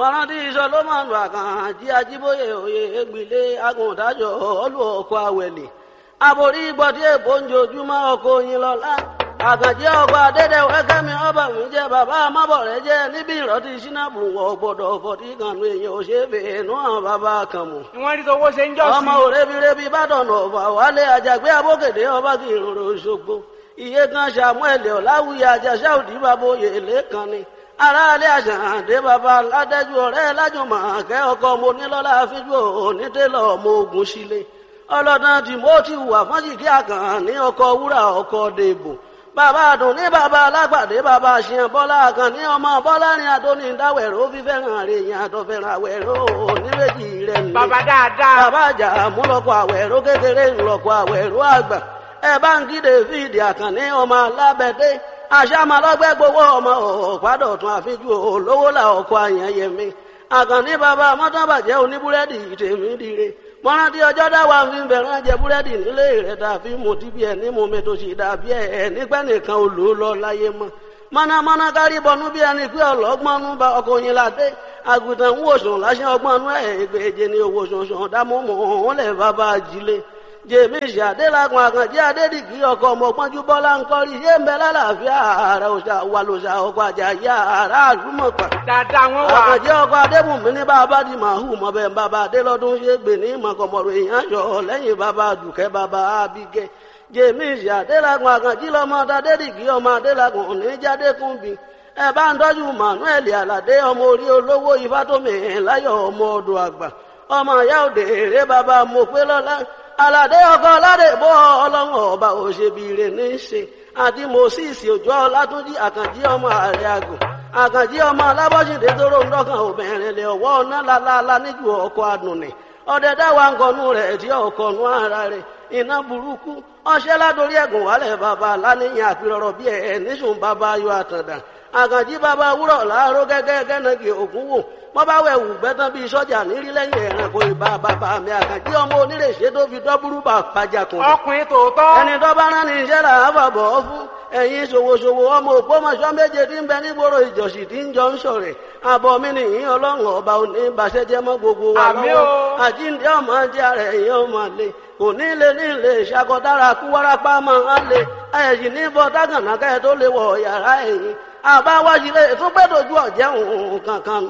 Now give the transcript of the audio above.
mọ̀rántí sọlọ́mọ̀nù àkànjí ajíbóyè òye ègbìlé agùntàjọ ọlù ọkọ̀ àwẹ̀lẹ̀ àbórí gbọ́dí èbó ń jojúmọ́ ọkọ̀ oyin lọ́la àkànjí ọkọ̀ adédèwé kẹ́mi ọba mi jẹ́ bàbá amábọ̀rẹ́ jẹ́ níbi ìrọ́tí sínábù wọ̀ gbọ́dọ̀ fọ̀tí kànú èèyàn òṣèbè nú àwọn bàbá kan mọ̀ wọ́n rí tọwọ́ ṣe ń jọ́ sí. ọmọ òrebirebi bàdàn ọ̀fà wálé àjàgbé abókèdè ọba kì í rorò ṣogbo iye kan samuel ọ̀làwùyí àjàṣà òdì bàbá oyè lẹ́kan ni aráalé àṣàǹdé bàbá ládẹ́jú ọ̀rẹ́ lájùmọ̀ àkẹ́ ọkọ mo nílọ́lá fíjú onítẹ̀lọ́ ọmọ ogun sílé ọlọ́dún timothy wà fọ́njìkí àkàn ní ọkọ̀ wúrà ọkọ̀ dèbò bàbá àdùn ní bàbá alágbàdé bàbá àṣìyàn bọ́lá àkàn ní ọmọ bọ́lá ní adóní dáwẹ̀rọ fífẹ́ràn rẹ̀ yàn àtọ̀fẹ́ràn àwẹ̀rọ oníwèjì rẹ̀ nílé bàbá dáadáa. bàbá àjà múlọ́kọ̀ àwẹ̀rọ kékeré ńlọ́kọ̀ àwẹ̀rọ àgbà ẹ bá ń kí david àkànní ọmọ alábẹ́dẹ́ àṣàmàlọ́gbẹ́ gbowó ọmọ ọ̀pádọ̀tún àfijú olówó là ọkọ̀ àyànyẹmí àkànní bàbá mọ́tàbàjẹ́ oníbúrẹ́dì tèmi dire mọ́rántí ọjọ́ dáwà ń fi bẹ̀rẹ̀ jẹ búrẹ́dì nílé rẹ̀ tàbí mo ti bí ẹ̀ ní mo mi tó sì dàbí ẹ̀ nígbẹ́ nìkan olú lọ láyé mọ́ mọ́nàmọ́ná kárí bọnú bí ẹni pé ọlọ́gbọ́nú bá ọkọ̀ yín ládé àgùntàn ń wòsàn láṣẹ ọgbọ́nú ẹ̀ ìgbèje ní owó sọ̀sọ̀ dámọ́mọ́ òun lẹ̀ bàbá ajílé jèmi ìṣàdélagun àkànjẹ adédìgí ọkọ ọmọ pọnjú bọlá ń kọrí yé ń bẹ lálàáfíà ààrẹ òṣà wà lòṣà ọkọ àjàyí ààrẹ àlùmọpà dáadáa wọ́n wà. àkànjẹ ọkọ adébùnmí ní bàbá di màhù mọbẹ bàbá adélọdún ṣe gbè ní mọkànmọrò èèyàn yọ lẹ́yìn bàbá dùkẹ́ bàbá abigẹ jèmi ìṣàdélagun àkànjí lọmọ adédìgí ọmọ adélagun oníjàdékùnbí ẹ bá ń tọ́jú manuel aládé ọmọ orí olówó ifátómi láyọ̀ ọmọ ọdọ àgbà ọmọ ìyá òde èrè bàbá mọ̀pẹ́lọ́lá aládé ọkọ aládé bọ ọlọ́run ọba òṣèbìrè ní í ṣe àti moses òjò ọlátúnjì àkànjí ọmọ ààrẹ àgùn àkànjí ọmọ alábọ́sídé tóró ń dọ́kàn obìnrin lè ọwọ́ ọ̀nà lálálá níjú ọkọ̀ àdùnnì ọdẹ dáwà ń kọnu rẹ̀ tí ọkọ̀ nú ara rẹ̀ iná burúkú ọṣẹ́ ládórí ẹ̀gùn wálẹ̀ bàbá aláníyàn àpérọ̀rọ̀ bí ẹ̀ níṣùn bàbá ayọ̀ àtàndà àkànjí bàbá wúrọ̀ láàárọ̀ gẹ́gẹ́ gẹ́nàgì ògún wò wọ́n bá wẹ̀ wù gbẹ́tán bíi sọ́jà nírí lẹ́yìn ẹ̀rànkò ìbá bàbá mi àkànjí ọmọ onírèṣẹ́ tó fi dọ́búrú bà pàjàkùn. ọkùnrin tòótọ́. ẹni tó bá rán ní iṣẹ́ là á fàbọ̀ ọ́ fún ẹ̀yin ṣòwòṣòwò ọmọ òpómọṣọ́ méje tí ń bẹ nígboro ìjọsìn tí ń jọ ń sọ̀rẹ̀ àbọ̀ mi nìyí ọlọ́run ọba òní ìbàṣẹ́jẹ́ mọ́ gbogbo wa Àmín lọ́wọ́ o. àjíǹde ọmọ jẹ́ ara ẹ̀yìn ọmọ lè kò ní lè ní lè ṣàkọdára kú wárápá máa ń lè ẹ̀yìn ní bọ́ dágànà kẹ́ tó lè wọ̀ yàrá ẹ̀yìn àbáwájú lè tún gbẹ́dọ̀jú ọ̀jẹ̀ òun kankan